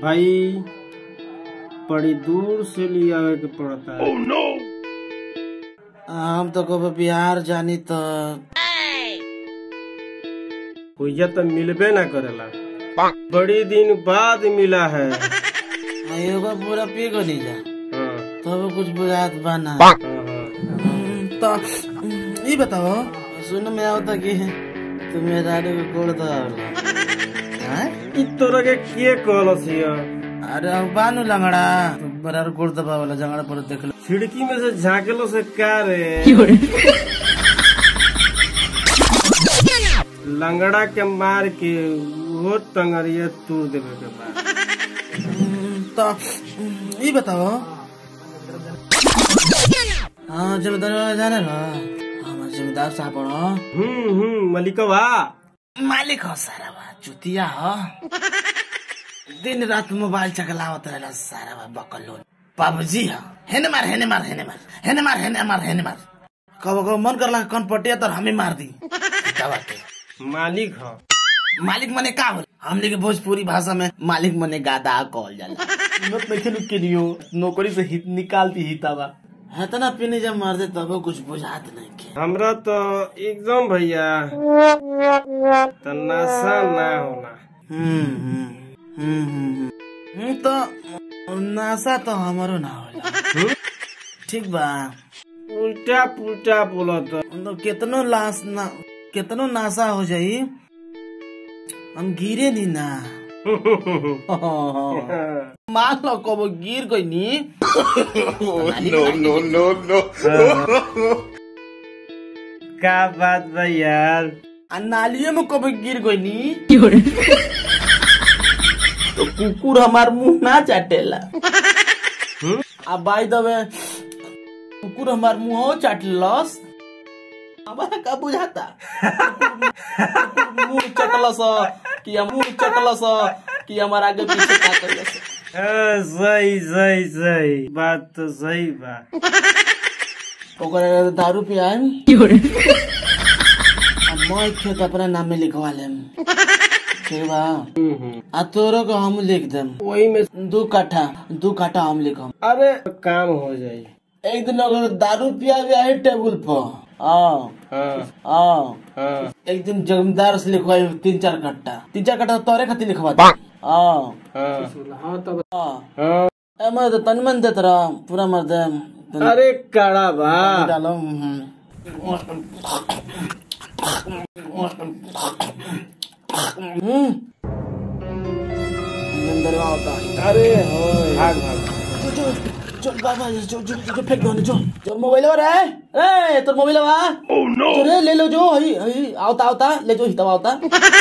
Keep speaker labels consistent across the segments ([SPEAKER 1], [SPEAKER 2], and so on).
[SPEAKER 1] भाई बड़ी दूर से ले आवे के पड़ता है
[SPEAKER 2] हम तो कब बिहार जानी तो
[SPEAKER 1] भैया तो मिलबे ना करेला बड़ी दिन बाद मिला है
[SPEAKER 2] एगो पूरा पी गो नहीं जा
[SPEAKER 1] हाँ,
[SPEAKER 2] तब कुछ बुझात बना
[SPEAKER 1] हाँ, हाँ।
[SPEAKER 2] तो हम्म, ये बताओ सुन में आवता कि तू मेरा को कोड़ तो आवला हैं?
[SPEAKER 1] इ तोरा के के कहलस हिया
[SPEAKER 2] अरे अब बानु लंगड़ा तू बड़ा कोड़ दबा वाला जंगड़ा पर देख लो
[SPEAKER 1] खिड़की में से झाँकेलो से का रे लंगड़ा के मार के वो टंगरिया तोड़ देवे के बाद
[SPEAKER 2] हम्म, तो हम्म, ये बताओ हाँ जमींदार जाने ना हाँ जमींदार साहब पढ़ो
[SPEAKER 1] हम्म हम्म मलिकवा
[SPEAKER 2] मालिक हो सारा बा चुतिया हो दिन रात मोबाइल चकलावत रहला सारा बा बकलोन पबजी हो हेने मार हेने मार हेने मार हेने मार हेने मार हेने मार कब कब मन करला कौन पटिया तर हमें मार दी दवा के
[SPEAKER 1] मालिक ह
[SPEAKER 2] मालिक मने का हो हमने के भोजपुरी भाषा में मालिक मने गादा कहल जाला मत नहीं खेलू के नियो नौकरी से हित निकालती हितावा है तना पीने जब मार दे तब कुछ बुझात नहीं के
[SPEAKER 1] हमरा तो एकदम भैया तो नशा ना होला
[SPEAKER 2] हम्म हम्म हम्म हम्म, हम्म तो नासा तो हमारो ना होला ठीक बा
[SPEAKER 1] उल्टा पुल्टा बोलत
[SPEAKER 2] तो कितनो लाश ना कितनो नासा हो जाई हम गिरे नी ना मान लो कब गिर गई नी
[SPEAKER 1] का बात बा यार
[SPEAKER 2] आ नालिये में कब गिर गई नी तो कुकुर हमार मुंह ना चाटेला आ बाई दबे कुकुर हमार मुंह चाटलस हमारा का बुझाता कुकुर मुंह चटलस कि हम मुंह चटलस कि हमार आगे पीछे का करलस
[SPEAKER 1] हाँ, सही सही सही बात तो सही बा
[SPEAKER 2] ओकरा दारू पियाम आ मैं खेत अपना नाम में लिखवा लेम ठीक बा आ तोरो को हम लिख देम
[SPEAKER 1] वही में
[SPEAKER 2] दू काठा दू काठा हम लिखम
[SPEAKER 1] अरे काम हो जाई
[SPEAKER 2] एक दिन अगर दारू पिया गया है टेबल पर हाँ
[SPEAKER 1] हाँ
[SPEAKER 2] हाँ
[SPEAKER 1] हाँ
[SPEAKER 2] एक दिन जमींदार से लिखवाई तीन चार कट्टा तीन चार कट्टा तोरे खातिर लिखवा दे हाँ
[SPEAKER 1] हाँ
[SPEAKER 2] हाँ
[SPEAKER 1] हाँ
[SPEAKER 2] ए मैं तो तन मन देत रहा पूरा मर दे तन-
[SPEAKER 1] अरे काड़ा बा
[SPEAKER 2] डालो हम्म। हम्म अंदर होता है
[SPEAKER 1] अरे हो भाग भाग
[SPEAKER 2] जो जो जो बाबा जो जो जो फेंक दो जो जो मोबाइल वाला है ए तोर मोबाइल वा ओह नो रे ले लो जो हई हई आवता आवता ले जो हितवा आवता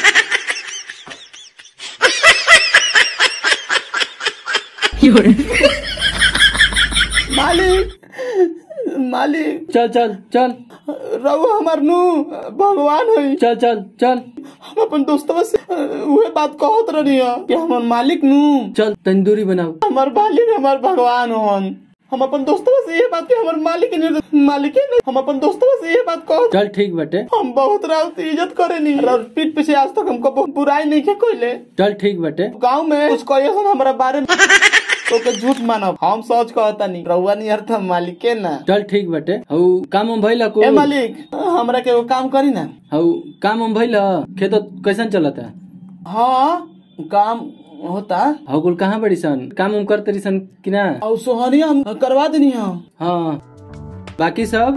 [SPEAKER 2] मालिक मालिक
[SPEAKER 1] चल चल चल
[SPEAKER 2] रघु हमार नु भगवान है
[SPEAKER 1] चल चल चल
[SPEAKER 2] हम अपन दोस्तवा से उहे बात कहत रहनी है कि हमर मालिक नु
[SPEAKER 1] चल तंदूरी बनाओ
[SPEAKER 2] हमार मालिक हमार भगवान होन हम अपन दोस्तवा से ये बात के हमर मालिक नहीं मालिक नहीं हम अपन दोस्तवा से ये बात कह
[SPEAKER 1] चल ठीक बटे
[SPEAKER 2] हम बहुत राउत इज्जत करे नहीं और पीठ पीछे आज तक हमको बहुत बुराई नहीं के कोइले
[SPEAKER 1] चल ठीक बटे
[SPEAKER 2] गांव में कुछ कहिए सन हमारा बारे में तो के झूठ मानब हम सच कहता नहीं रहुआ नहीं अर्थ मालिके ना
[SPEAKER 1] चल ठीक बटे हऊ काम हम भइला को
[SPEAKER 2] ए मालिक हमरा के एगो काम करी ना
[SPEAKER 1] हऊ काम हम भइला खेत कैसन चलता
[SPEAKER 2] हाँ काम होता
[SPEAKER 1] हऊ कुल कहाँ बड़ी सन काम हम करते सन कि ना
[SPEAKER 2] और सोहनिया हम करवा देनी है
[SPEAKER 1] हाँ बाकी सब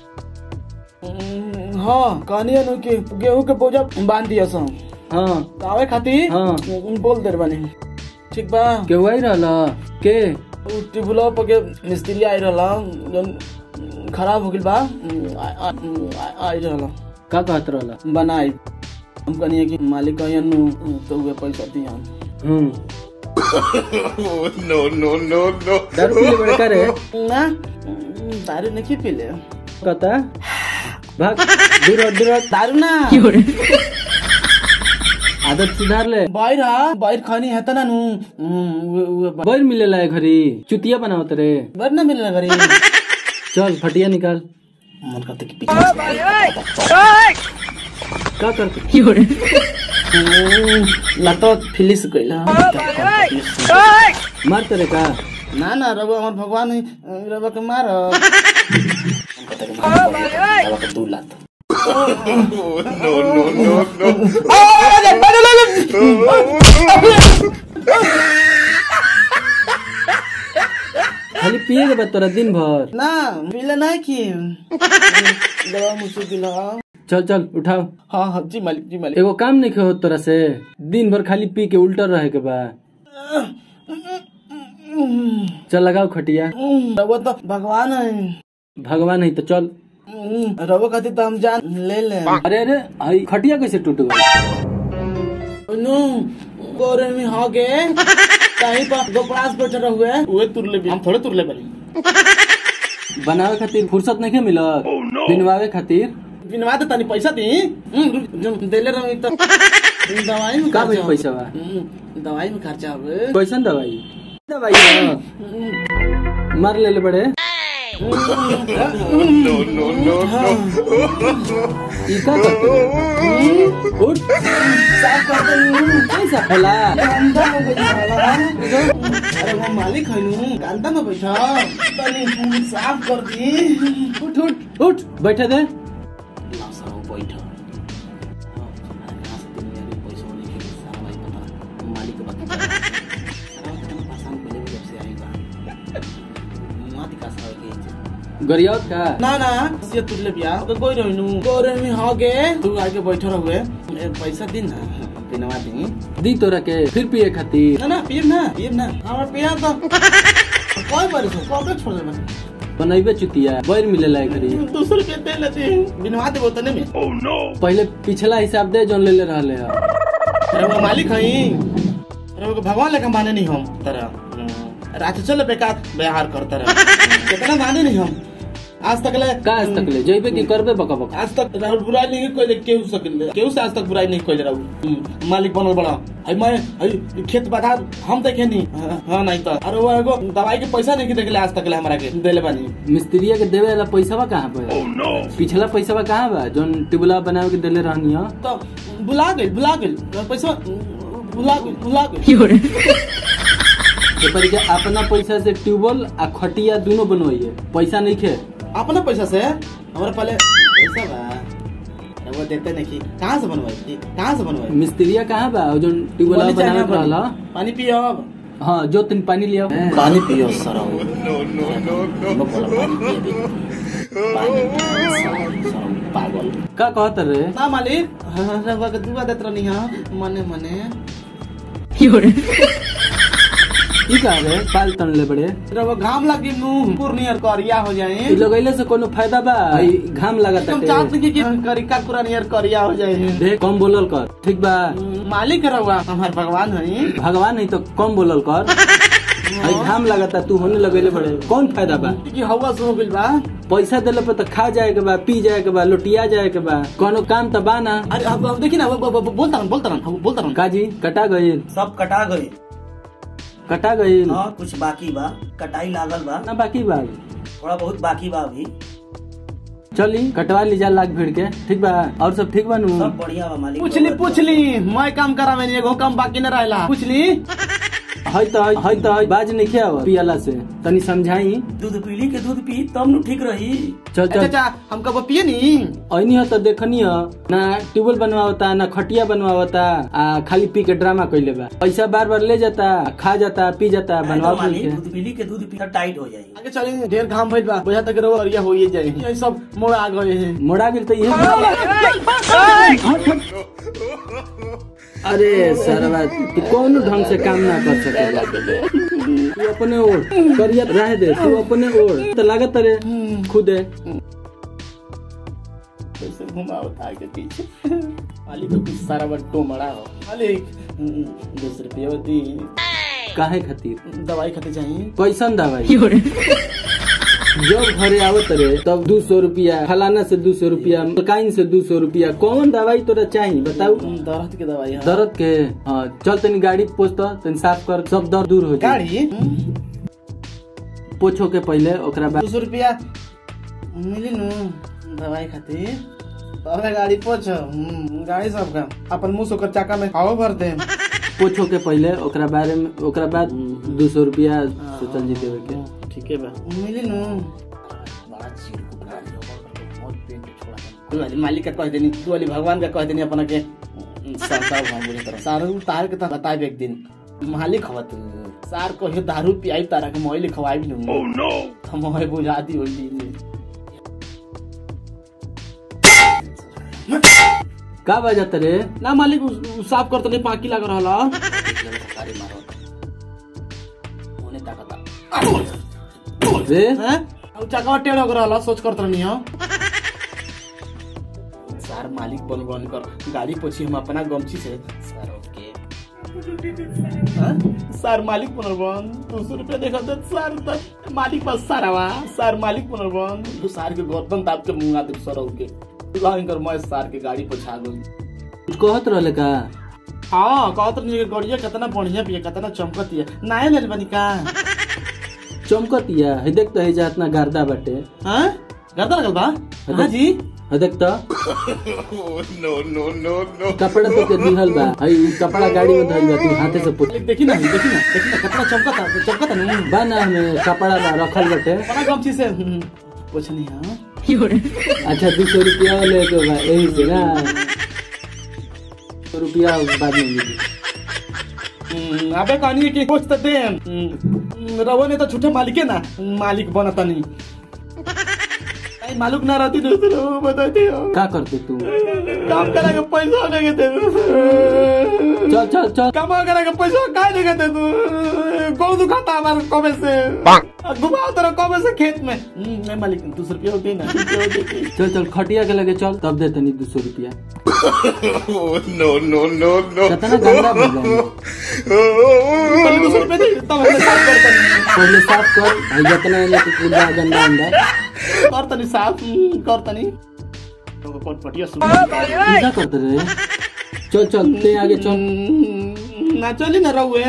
[SPEAKER 2] हम्म, हाँ कहनी नु कि गेहूं के बोझा बांध दिया सन
[SPEAKER 1] हाँ
[SPEAKER 2] आवे खातिर
[SPEAKER 1] हाँ।
[SPEAKER 2] बोल दे बानी ठीक बा
[SPEAKER 1] केहू आई रहला के
[SPEAKER 2] उ टिबुला पर के मिस्त्री आई रहला जन खराब हो गइल बा आ- आ- आ- आई रहला
[SPEAKER 1] का कहत रहला
[SPEAKER 2] बनाई हम कहनी कि मालिक कहियन नु तो उहे पैसा दिया
[SPEAKER 1] हम्म दारू पीले बड़े का रे
[SPEAKER 2] ना दारू नहीं पीले
[SPEAKER 1] कहता भाग दूर हट, दूर हट।
[SPEAKER 2] दारू ना
[SPEAKER 1] आदत सुधार ले
[SPEAKER 2] बाहर आ बाहर खानी है तना नु हम्म, उहे- उहे बा-
[SPEAKER 1] बैर मिलेला है घरी चुतिया बनावत रे
[SPEAKER 2] बाहर ना मिलना घरी
[SPEAKER 1] चल फटिया निकाल
[SPEAKER 2] मन करते कि पीछे
[SPEAKER 1] का करते
[SPEAKER 2] लातो फिलिस कइला
[SPEAKER 3] मार तेरे का
[SPEAKER 2] ना ना रब हमर भगवान है रब के मार दू लात
[SPEAKER 3] खाली पिए के बाद तोरा दिन भर
[SPEAKER 2] ना मिले ना कि दवा मुझसे दिला
[SPEAKER 3] चल चल उठाओ
[SPEAKER 2] हाँ हाँ जी मालिक जी मालिक
[SPEAKER 3] एगो काम नहीं हो तोरा से दिन भर खाली पी के उल्टर रहे के बा चल लगाओ खटिया
[SPEAKER 2] रब तो भगवान है
[SPEAKER 3] भगवान है तो चल
[SPEAKER 2] रब खातिर तो हम जान ले ले
[SPEAKER 3] अरे अरे आई खटिया कैसे टूट गई
[SPEAKER 2] नो गोरे में हो गए कहीं पर दो क्लास बैठे रहुए उहे तुरले भी हम थोड़े तुरले बनी
[SPEAKER 3] बनावे खातिर फुर्सत नहीं मिलत बिनवावे खातिर
[SPEAKER 2] बिनवा दे तनी पैसा दी हम्म, रुक, जो देले रही तो दवाई में
[SPEAKER 3] का
[SPEAKER 2] खर्चा
[SPEAKER 3] भाई पैसा बा
[SPEAKER 2] हम्म, दवाई में खर्चा হবে
[SPEAKER 3] कैसन दवाई दवाई बा। मार ले ले बड़े ई का करते हो? उठ
[SPEAKER 2] साफ कर दे
[SPEAKER 3] कैसा फैला
[SPEAKER 2] गंदा हो गई साला अरे वो मालिक है नु गंदा में बैठा तनी साफ कर दी
[SPEAKER 3] उठ उठ उठ बैठे दे
[SPEAKER 2] ना साहब बैठा मालिक के बाकी परेशान पहले भी जब से आएगा मात का साहब के
[SPEAKER 3] गरियावत का
[SPEAKER 2] ना ना ये तुरले बिया तो कोई रहनु गोरे में हो गए तू आके बैठो रहुए ए, पैसा दी ना दिनवा दी
[SPEAKER 3] दी तोरा के फिर पिए खातिर
[SPEAKER 2] ना ना पीब ना पीब ना हमार पिया तो कोई बारिश हो कब छोड़ दे बस
[SPEAKER 3] बनैबे चुतिया बैर मिलेला एकरी
[SPEAKER 2] दो सौ रुपया दे लेते बिनवा दे बोतने में
[SPEAKER 3] पहले पिछला हिसाब दे जोन ले ले रहले ह
[SPEAKER 2] अरे वो मालिक हई अरे वो भगवान लेकर माने नहीं हम तरह रात चल बेकार व्यवहार करता रहे कितना माने नहीं हम आज तक ले
[SPEAKER 3] का आज तक ले जइबे की करबे बका बका
[SPEAKER 2] आज तक राहुल बुराई नहीं कोई केहू सकल केहू से आज तक बुराई नहीं कोई राहुल मालिक बनल बड़ा हई मैं हई खेत बाधार हम देखे नहीं हाँ, हाँ नहीं तो अरे वो एगो दवाई के पैसा नहीं देखले आज तक ले हमरा के देले बानी
[SPEAKER 3] मिस्त्रिया के देवे वाला पैसावा कहाँ पे पिछला पैसावा कहाँ बा जोन टिबुला बनावे के देले रहनी ह
[SPEAKER 2] तो बुला गई बुला गई पैसा बुला गई बुला गई
[SPEAKER 3] एपर के अपना पैसा से ट्यूबवेल आ खटिया दोनों बनवाइए पैसा नहीं खे
[SPEAKER 2] अपना पैसा से हमारे पहले पैसा बा अरे वो देते नहीं कहाँ से बनवाई कहाँ से बनवाई
[SPEAKER 3] मिस्त्रिया कहाँ बा जोन ट्यूबवेल
[SPEAKER 2] पानी चाहिए
[SPEAKER 3] बनावे के रहला
[SPEAKER 2] पानी। पानी पियो अब
[SPEAKER 3] हाँ जो तीन पानी लिया
[SPEAKER 2] पानी पियो सरो पागल
[SPEAKER 3] का कहत रे
[SPEAKER 2] ना मालिक रवा के दुआ देत रहनी हां मने मने
[SPEAKER 3] ई का रे पाल तन ले बड़े
[SPEAKER 2] रवा घाम लगी नु पूर्णियर करिया हो जाए
[SPEAKER 3] ई लगैले से कोनो फायदा बा ई घाम लागत
[SPEAKER 2] तुम
[SPEAKER 3] है
[SPEAKER 2] चाहत नहीं कि करिका पूरा नियर करिया हो जाए
[SPEAKER 3] देख कम बोलल कर ठीक बा
[SPEAKER 2] मालिक रवा हमार भगवान है
[SPEAKER 3] भगवान नहीं तो कम बोलल कर आई घाम लगता तू होने लगेले बड़े कौन फायदा बा
[SPEAKER 2] कि हवा सो गइल बा
[SPEAKER 3] पैसा देले पे तो खा जाए के बा पी जाए के बा लोटिया जाए के बा कोनो काम तो बा ना
[SPEAKER 2] अरे अब अब देखी ना अब- अब- अब बोलता रहन बोलता रहन अब बोलता रहन
[SPEAKER 3] काजी कटा गईल
[SPEAKER 4] सब कटा गई
[SPEAKER 3] कटा गईल
[SPEAKER 4] हाँ कुछ बाकी बा कटाई लागल बा
[SPEAKER 3] ना बाकी बा
[SPEAKER 4] थोड़ा बहुत बाकी बा अभी
[SPEAKER 3] चली कटवा ली जा लाख भीड़ के ठीक बा और सब ठीक बा नु
[SPEAKER 4] सब बढ़िया बा मालिक
[SPEAKER 2] पूछली पूछली मैं काम करावे नहीं एगो काम बाकी न रहला पूछली
[SPEAKER 3] हई तो हई हई तो हई बाज नहीं किया पियाला से तनी समझाई
[SPEAKER 4] दूध पीली के दूध पी तब नु ठीक रही
[SPEAKER 3] चल
[SPEAKER 2] अच्छा
[SPEAKER 3] चल
[SPEAKER 2] अच्छा हम कब पिए नी
[SPEAKER 3] ऐनी हो तो देखनी हो ना ट्यूबवेल बनवावता ना खटिया बनवावता आ खाली पी के ड्रामा कैले बा पैसा बार बार ले जाता खा जाता पी जाता
[SPEAKER 4] नहीं तो
[SPEAKER 3] बनवा
[SPEAKER 4] मालिक
[SPEAKER 3] के
[SPEAKER 4] दूध पीली के दूध पी टाइट हो जाएगी
[SPEAKER 2] आगे चले ढेर घाम भइल बा बुझा तक रहो ये हो ही जाए ये सब मोड़ आ गए हैं
[SPEAKER 3] मोड़ा गेल तो ये अरे सरवा तू कौन ढंग से काम ना कर सकेला तू अपने ओर करिया रह दे तू अपने ओर तो लागत रे खुदे
[SPEAKER 2] कैसे घुमाओ आगे पीछे मालिक को कुछ सारा बट्टो मरा हो मालिक दस रुपये दी
[SPEAKER 3] काहे खातिर
[SPEAKER 2] दवाई खाते चाहिए
[SPEAKER 3] कैसन दवाई जब घरे आवत रे तब दू सौ रुपया फलाना से दू सौ रुपया मलकाइन से दू सौ रुपया कौन दवाई तोरा चाहिए बताऊ
[SPEAKER 2] दर्द के दवाई है
[SPEAKER 3] दर्द के हाँ चल तनी गाड़ी पोछ तो तनी साफ कर सब दर्द दूर हो जाए
[SPEAKER 2] गाड़ी
[SPEAKER 3] पोछो के पहले ओकरा बाद
[SPEAKER 2] दो सौ रुपया मिली नु दवाई खातिर तोरे गाड़ी पोछ हम्म, गाड़ी सबका अपन मुंह से ओकर चाका में हवा भर दे
[SPEAKER 3] पोछो के पहले ओकरा बारे में ओकरा बाद दू सौ रुपया सोचल जी देवे के
[SPEAKER 2] ठीक है बा मिली नु बड़ा चीर कुकरा दियो, बहुत पेट छोड़ा तू वाली मालिक का कह देनी तू वाली भगवान का कह देनी अपना के सरता भाव बुरी तरह सारू तार के तो बताए एक दिन मालिक हवा तू सार को हे दारू पियाई तारा के मोइल खवाई भी नु ओह नो हम होए बुझा दी होई दी
[SPEAKER 3] का बजत रे
[SPEAKER 2] ना मालिक उ- उ साफ कर तो नहीं पाकी लग रहा
[SPEAKER 3] रे
[SPEAKER 2] हैं अब चकवा टेढ़ हो रहा सोच कर तो नहीं हो सर मालिक बन बन कर गाड़ी पोछी हम अपना गमछी से सर ओके हाँ? सर मालिक पुनर्बन दो सौ रुपया देखा दे सर तक मालिक बस सारावा सर मालिक पुनर्बन तू सार के गर्दन दाब के मुंगा दे सर ओके लाइन कर मैं सार के गाड़ी पोछा गई
[SPEAKER 3] कुछ कहत रहले का
[SPEAKER 2] हाँ कहत रही कि गड़िया कितना बढ़िया पिया कितना चमकत है नाय लेल बनी का
[SPEAKER 3] चमकतिया है देख तो है जा इतना गर्दा बाटे
[SPEAKER 2] हाँ गर्दा लगल बा हाँ जी
[SPEAKER 3] है देख तो कपड़ा तो के दिहल बा है उ कपड़ा गाड़ी में धइल बा तू हाथे से पोछ
[SPEAKER 2] मालिक देखी ना देखी ना देखी ना कितना चमकता चमकता ना
[SPEAKER 3] बा ना हमें कपड़ा बा रखल बाटे
[SPEAKER 2] बड़ा गमछी से हम्म, पोछनी हाँ
[SPEAKER 3] अच्छा दू सौ रुपया ले के बा यही से ना सौ रुपया बाद में मिली
[SPEAKER 2] हम्म, अबे कहानी की पोछ तो दे हम्म, रवो ने तो झूठे मालिक है ना मालिक बनता नहीं नहीं, मालूम ना रहती तो तो बताती हो
[SPEAKER 3] का करते तू
[SPEAKER 2] काम करा के पैसा नहीं देते
[SPEAKER 3] चल चल चल
[SPEAKER 2] काम करा के पैसा काय नहीं देते तू गौ दुखाता हमारे कबे से घुमाओ तेरा कबे से खेत में हम्म, नहीं मालिक दो सौ रुपया होती ना रुपया होती।
[SPEAKER 3] चल चल खटिया के लगे चल तब दे तनी दू सौ रुपया कितना गंदा भइल बा
[SPEAKER 2] पहले दो सौ रुपया दे तब हमने साफ करता नहीं
[SPEAKER 3] पहले साफ कर है जितना एने के कूड़ा गंदा अंदा
[SPEAKER 2] करता नहीं साफ हम्म, करता नहीं तो कोट पटिया सुन
[SPEAKER 3] क्या करते रे चल चल ते आगे चल
[SPEAKER 2] हम्म, ना चली ना रहुए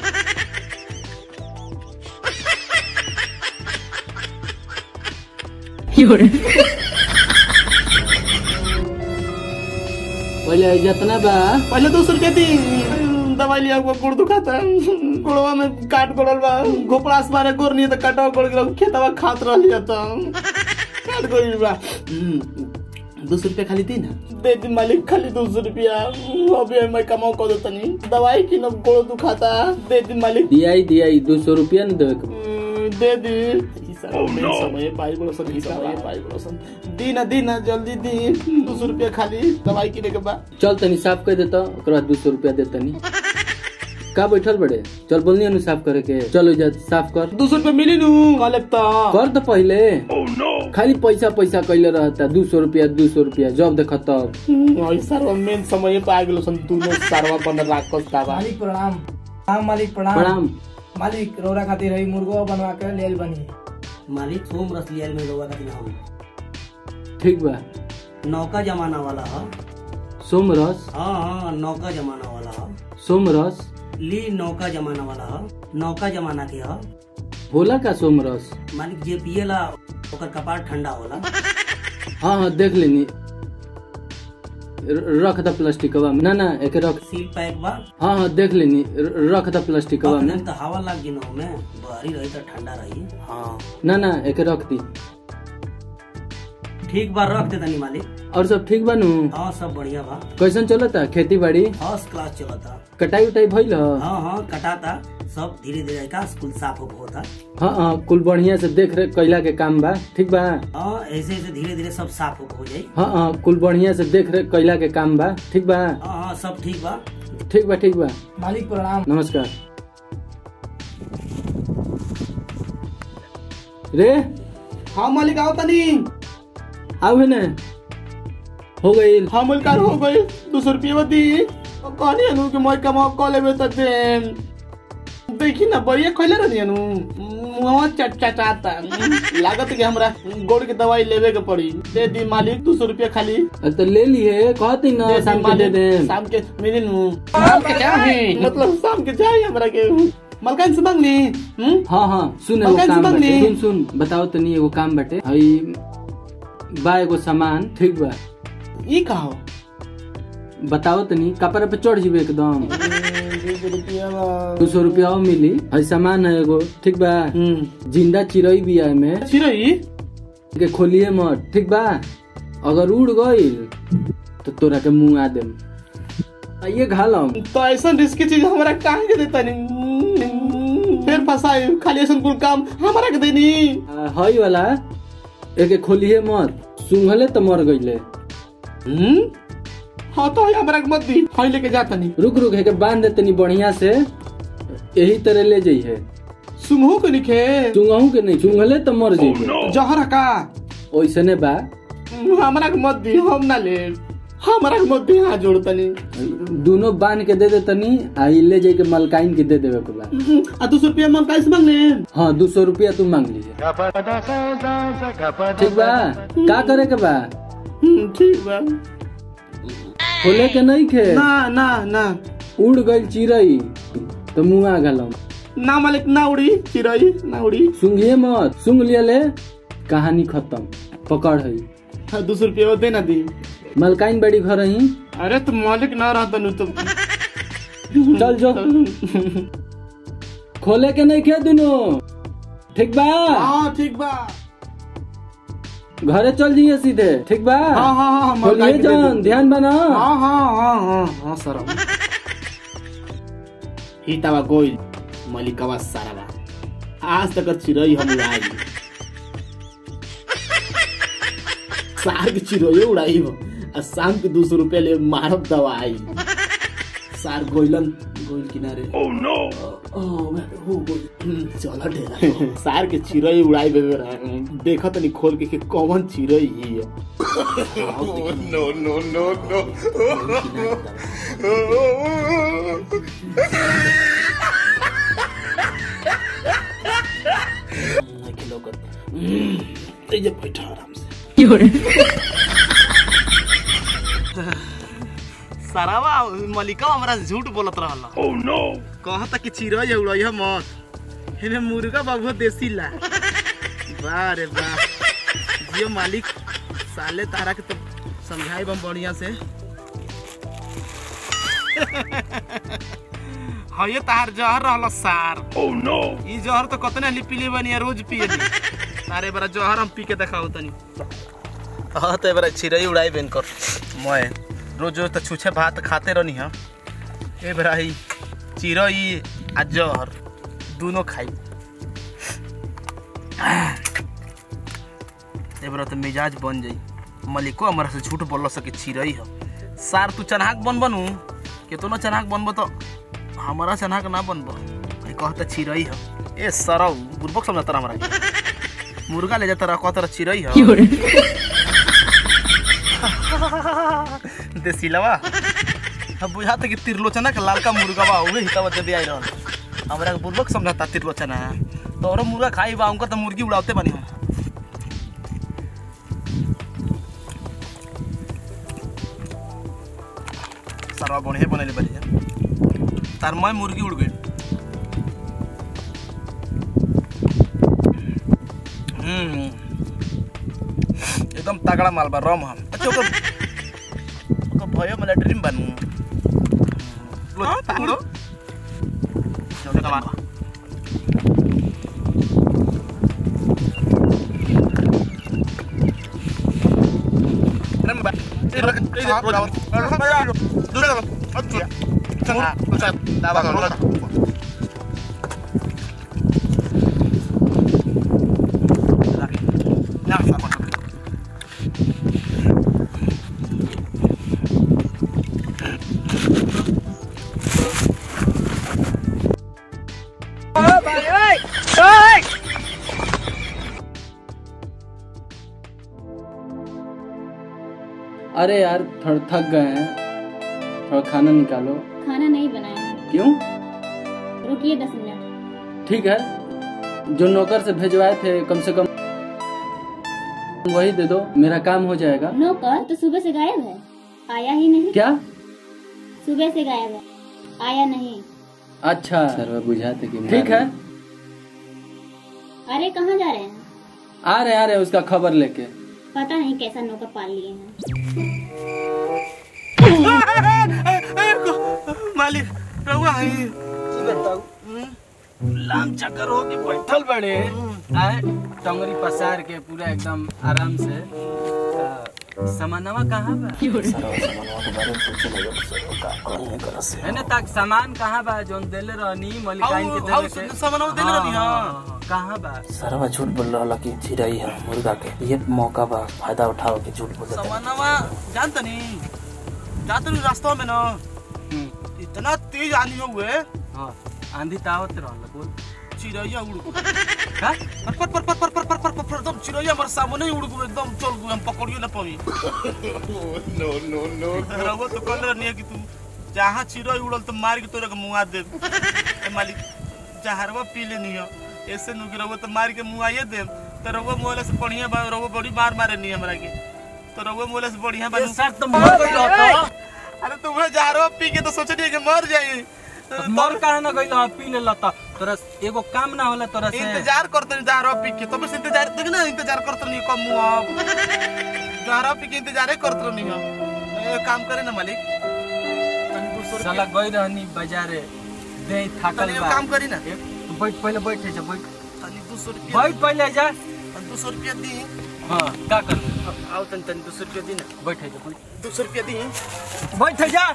[SPEAKER 3] पहले है जितना बा
[SPEAKER 2] पहले दो सौ रुपया दी दवाई लिया हुआ गुड़ दुखाता गुड़वा में काट गोड़ल बा घोपड़ास मारे गोर नहीं तो कटवा गोड़ गिरा खेतवा खात रह लिया तो काट गोड़ बा हम्म, दो सौ रुपया खाली दी ना दे दी मालिक खाली दो सौ रुपया अभी मैं कमाओ कर देता नहीं दवाई की ना गोड़ दुखाता दे दी मालिक
[SPEAKER 3] दियाई दियाई दो सौ रुपया न देवे के बा।
[SPEAKER 2] हम्म, दे दी समय पाई बड़ो सन ही समय पाई बड़ो सन दी ना दी ना जल्दी दी दो सौ रुपया खाली दवाई किने के बा
[SPEAKER 3] चल तनी साफ कर देता ओकर बाद दू सौ रुपया दे तनी का बैठल बड़े चल बोलनी अनु साफ करे के चलो जा साफ कर
[SPEAKER 2] दो सौ रुपया मिली नू कल तो
[SPEAKER 3] कर तो पहले खाली पैसा पैसा कैले रहता दू सौ रुपया दू सौ रुपया जब देख तब
[SPEAKER 2] हम्म, सारवा मेन समय पे आ गेलो सन दोनों सारवा बन राखस दावा
[SPEAKER 5] मालिक प्रणाम हाँ मालिक प्रणाम
[SPEAKER 3] प्रणाम
[SPEAKER 5] मालिक रोरा खातिर है मुर्गो बनवा के लेल बनी
[SPEAKER 4] मालिक सोम रस लिया में रउआ खातिर हम
[SPEAKER 3] ठीक बा
[SPEAKER 4] नौका जमाना वाला ह
[SPEAKER 3] सोम रस
[SPEAKER 4] हाँ हाँ नौका जमाना वाला ह
[SPEAKER 3] सोम रस
[SPEAKER 4] ली नौका जमाना वाला ह नौका जमाना के ह
[SPEAKER 3] होला का सोम रस
[SPEAKER 4] मालिक जे पिएला ओकर कपार ठंडा होला
[SPEAKER 3] हाँ हाँ देख लेनी र- रख द प्लास्टिकवा में ना ना एक रख
[SPEAKER 4] सील पैक बा
[SPEAKER 3] हाँ हाँ देख लेनी र- रख द प्लास्टिकवा में
[SPEAKER 4] अखन तो हवा लग गिन में बहरी रही तो ठंडा रही हाँ
[SPEAKER 3] ना ना एक रख दी
[SPEAKER 4] ठीक बा रख दे तनी मालिक
[SPEAKER 3] और सब ठीक बनू
[SPEAKER 4] हाँ सब बढ़िया बा
[SPEAKER 3] कैसन चलता खेती बाड़ी
[SPEAKER 4] फर्स्ट क्लास चलता
[SPEAKER 3] कटाई उटाई भइल ह
[SPEAKER 4] हाँ हाँ कटाता सब धीरे धीरे का स्कूल साफ हो होता
[SPEAKER 3] हाँ हाँ कुल बढ़िया से देख रेख कैला के काम बा ठीक बा
[SPEAKER 4] हाँ ऐसे ऐसे धीरे धीरे सब साफ हो हो जाई
[SPEAKER 3] हाँ हाँ कुल बढ़िया से देख रेख कैला के काम बा ठीक बा
[SPEAKER 4] हाँ हाँ सब ठीक बा
[SPEAKER 3] ठीक बा ठीक बा
[SPEAKER 5] मालिक प्रणाम
[SPEAKER 3] नमस्कार रे
[SPEAKER 2] हाँ मालिक आओ तनी
[SPEAKER 3] आओ है ना हो गई
[SPEAKER 2] हाँ मालिक हो गई दो सौ रुपया दी कहनी अनु कि मैं कमाओ कॉल लेबे त दे देखी ना बढ़िया खोले रहनी अनु मुहवा चट चटाता लागत कि हमरा गोड़ के दवाई लेवे के पड़ी दे दी मालिक दो सौ रुपया खाली
[SPEAKER 3] अरे तो ले लिए कहती ना
[SPEAKER 2] दे दी
[SPEAKER 3] शाम के दे
[SPEAKER 2] मालिक,
[SPEAKER 3] दे
[SPEAKER 2] शाम के मिली नु शाम के चाहे मतलब शाम के चाहिए हमरा के मलकान से मांगनी हम्म
[SPEAKER 3] हाँ हाँ सुन एगो
[SPEAKER 2] मकान से
[SPEAKER 3] काम
[SPEAKER 2] मांग
[SPEAKER 3] बाटे
[SPEAKER 2] ली।
[SPEAKER 3] सुन सुन बताओ तनी एगो काम बाटे हई बा एगो सामान ठीक बा
[SPEAKER 2] ई का हो
[SPEAKER 3] बताओ तनी कपड़ा पे चढ़ जीबे एकदम दो सौ रुपया और मिली हई सामान है एगो ठीक बा
[SPEAKER 2] हम्म
[SPEAKER 3] जिंदा चिड़ई भी है में
[SPEAKER 2] चिरई
[SPEAKER 3] के खोलिए मत ठीक बा अगर उड़ गईल तो तोरा के मुंह आ देम आइए घालम
[SPEAKER 2] तो ऐसा रिस्की चीज हमरा काहे के देता नहीं फिर फसाई खाली ऐसा कुल काम हमरा के देनी
[SPEAKER 3] आ, हई वाला एके खोलिए मत सुंघले तो मर गईले
[SPEAKER 2] हम्म हाँ तो हमरा के मत दी हई लेके जाता नहीं
[SPEAKER 3] रुक रुक है के बांध दे तनी बढ़िया से यही तरह ले जइहे
[SPEAKER 2] सुंघो के निखे
[SPEAKER 3] चुंगहू के नहीं चुंघले तो मर जइबे
[SPEAKER 2] जहर का
[SPEAKER 3] ओइसने बा
[SPEAKER 2] हमरा के मत दी हम ना ले हमरा के मत दी हाथ जोड़ तनी
[SPEAKER 3] दोनों बांध के दे दे तनी आ ई ले जाई के मलकाइन के दे देवे के बा
[SPEAKER 2] आ दो सौ रुपया हम कैसे मांगने
[SPEAKER 3] हाँ दो सौ रुपया तू मांग लीजिए ठीक बा का करे के बा
[SPEAKER 2] हम्म, ठीक बा
[SPEAKER 3] खोले के नहीं खे
[SPEAKER 2] ना ना ना
[SPEAKER 3] उड़ गई चिड़ई तो मुँह आ गलम
[SPEAKER 2] ना मालिक ना उड़ी चिरई ना उड़ी
[SPEAKER 3] सुंघिए मत सुंघ लिया ले कहानी खत्म पकड़ है
[SPEAKER 2] हाँ दो सौ रुपया दे ना दी
[SPEAKER 3] मलकाइन बड़ी घर ही
[SPEAKER 2] अरे तुम मालिक ना रहता नु तुम
[SPEAKER 3] चल जो खोले के नहीं खे दोनों ठीक बा
[SPEAKER 2] हाँ ठीक बा
[SPEAKER 3] घरे चल जाइए सीधे ठीक बा
[SPEAKER 2] हाँ हाँ हाँ हाँ
[SPEAKER 3] खोलिए
[SPEAKER 2] मलकाई के दे
[SPEAKER 3] जान
[SPEAKER 2] दो।
[SPEAKER 3] ध्यान बना
[SPEAKER 2] हाँ हाँ हाँ हाँ हाँ सर हितावा गोइल मलिकवा सारावा आज तक चिरई हम उड़ाई सार के चिरई उड़ाई हो आ शाम के दो सौ रुपया ले मारब दवाई सार गोइलन गोइल किनारे ओह नो ओह हो गोइल चला ढेला सार के चिरई उड़ाई बे देखा तनी खोल के कि कौन चिरई ही है नो नो नो नो ये बैठा आराम से सारावा मलिका हमरा झूठ बोलत रहल ओह नो कहता कि चिरई उड़ई है मत हेने मुर्गा बाबू देसी ला वाह रे वाह जियो मालिक साले तारा के तो समझाई बम बढ़िया से हाँ ये तार जहर रहल सार ओह नो ई जहर तो कतने ली पीली बनी रोज पिए ली तारे बरा जहर हम पी के देखाओ तनी हाँ तो बरा चिरई उड़ाई बेन कर मैं रोज रोज तो छूछे भात खाते रहनी हम ए बरा ही चिरई आ जहर दोनों खाई ए बरा तो मिजाज बन जाई मलिको हमारा से झूठ बोल सके चिरई हो सार तू चन्हाक बन बनू केतनो चन्हाक बनबो तो हमारा चन्हाक ना बनबो ई कहता चिरई हो ए सरौ बुरबक समझता हमरा के। मुर्गा ले जाता रहा कहता चिरई हो देसीलवा अब बुझाता कि तिरलोचना के लालका मुर्गा बा उहे हितावा दे आई रहल हमरा के बुरबक समझता तिरलोचना तोरो मुर्गा खाई बा उनका तो मुर्गी उड़ाते बनी हम सरवा बढ़िया बनैले बनी तार मैं मुर्गी उड़ गई हम्म एकदम तगड़ा माल बा रम हम अच्छा ओकर ओकर भयो मला ड्रीम बनू लो तांगो चलो कमा
[SPEAKER 3] अरे यार थोड़ा थक गए हैं थोड़ा खाना निकालो
[SPEAKER 6] खाना नहीं बनाया है
[SPEAKER 3] क्यों
[SPEAKER 6] रुकिए दस मिनट
[SPEAKER 3] ठीक है जो नौकर से भेजवाए थे कम से कम वही दे दो मेरा काम हो जाएगा
[SPEAKER 6] नौकर तो सुबह से गायब है आया ही नहीं
[SPEAKER 3] क्या
[SPEAKER 6] सुबह से गायब है आया नहीं
[SPEAKER 3] अच्छा सर बुझाते कि ठीक है
[SPEAKER 6] अरे कहाँ जा रहे हैं
[SPEAKER 3] आ रहे आ रहे उसका खबर लेके
[SPEAKER 6] पता नहीं कैसा नौकर पाल लिए हैं
[SPEAKER 2] रहुआ है
[SPEAKER 3] की बताऊ लाम चक्कर हो के बैठल बड़े आए टंगरी पसार के पूरा एकदम आराम से आ, सामानवा कहाँ बा है ना ताक सामान कहाँ बा जोन देले रहनी मलिकाइन के
[SPEAKER 2] हाउ-
[SPEAKER 3] देले
[SPEAKER 2] हाउ
[SPEAKER 3] के
[SPEAKER 2] सामानवा देले रहनी, हाँ।
[SPEAKER 3] हाँ, कहाँ बा
[SPEAKER 4] सरवा झूठ बोल रहा कि चिड़ई है मुर्गा के ये मौका बा फायदा उठाओ के झूठ बोल
[SPEAKER 2] सामानवा जानता नहीं जाते नहीं रास्ता में ना
[SPEAKER 3] हम्म,
[SPEAKER 2] इतना तेज आनी हुए
[SPEAKER 3] हाँ आंधी तावत रहल बोल
[SPEAKER 2] चिड़ैया उड़ गो
[SPEAKER 3] का
[SPEAKER 2] पर पर पर पर पर पर पर पर पर पर एकदम चिड़ैया हमारे सामने ही उड़ गो एकदम चल गो हम पकड़ियो ना पावी नो नो नो रहुआ तो कहले रहनी है कि तू जहाँ चिड़ै उड़ल तो मार के तोरा के मुआ दे ए मालिक जहरवा पी लेनी हो ऐसे नु कि रहुआ तो मार के मुआइए दे तो रहुआ मोहले से बढ़िया बा रहुआ बड़ी मार मारे नहीं हमरा के तो रहुआ मोहले से बढ़िया बा
[SPEAKER 3] सर तो मर गई रहता
[SPEAKER 2] अरे तुम्हें जहरवा पी के तो सोचनी कि मर जाई
[SPEAKER 3] तो मर काहे ना गइल ह पी लेला त तोरा एगो काम ना होला तोरा से
[SPEAKER 2] इंतजार करते नहीं जहरवा पी के तो बस इंतजार देख ना इंतजार करते नहीं कम मुआ जहरवा पी के इंतजार करते नहीं हम ए, काम करे ना मालिक तनी दो सौ
[SPEAKER 3] साला
[SPEAKER 2] रुपया-
[SPEAKER 3] गई रहनी बाजारे दे थाकल
[SPEAKER 2] तनी एगो
[SPEAKER 3] बा
[SPEAKER 2] काम करी ना
[SPEAKER 3] एक- तू बैठ पहले बैठ जा बैठ
[SPEAKER 2] तनी दो सौ रुपया
[SPEAKER 3] बैठ पहले जा
[SPEAKER 2] तनी दो सौ रुपया दी
[SPEAKER 3] हाँ का कर
[SPEAKER 2] आओ तनी तनी दो सौ रुपया दी ना
[SPEAKER 3] बैठ जा बैठ
[SPEAKER 2] दो सौ रुपया दी
[SPEAKER 3] बैठ जा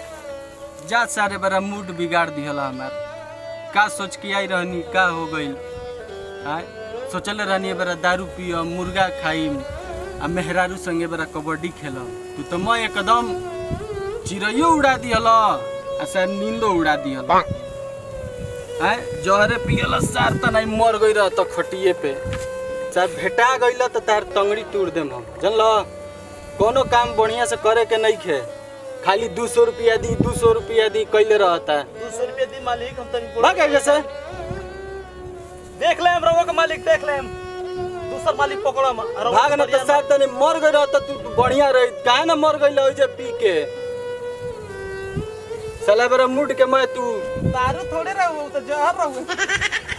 [SPEAKER 3] जा सारे बड़ा मूड बिगाड़ दिहला हमार का सोच के आई रहनी का हो गइल आय सोचले रहनी बड़ा दारू पियो मुर्गा खाइम आ मेहरारू संगे बड़ा कबड्डी खेलम तू तो मैं एकदम चिड़ैयो उड़ा दिहल आ शायद नींदो उड़ा दिहल आय जहरे पियल सार त नहीं मर गई रह तो खटिए पे चाहे भेटा गइल तो तार तंगड़ी तोड़ देम हम जानल कोनो काम बढ़िया से करे के नहीं खे खाली दू सौ रुपया दी दू सौ रुपया दी कैले रहता है
[SPEAKER 2] दो सौ रुपया दी मालिक हम तनी
[SPEAKER 3] भाग जैसे
[SPEAKER 2] देख ले हम रहुआ का मालिक देख ले हम दूसर मालिक पकड़ो हम रहुआ
[SPEAKER 3] भाग न तो साथ तनी मर गई रहता तू तू बढ़िया रही काहे ना मर गई जे पी के साला बरा मुड के मैं तू
[SPEAKER 2] दारू थोड़े रहो तो जहर रहो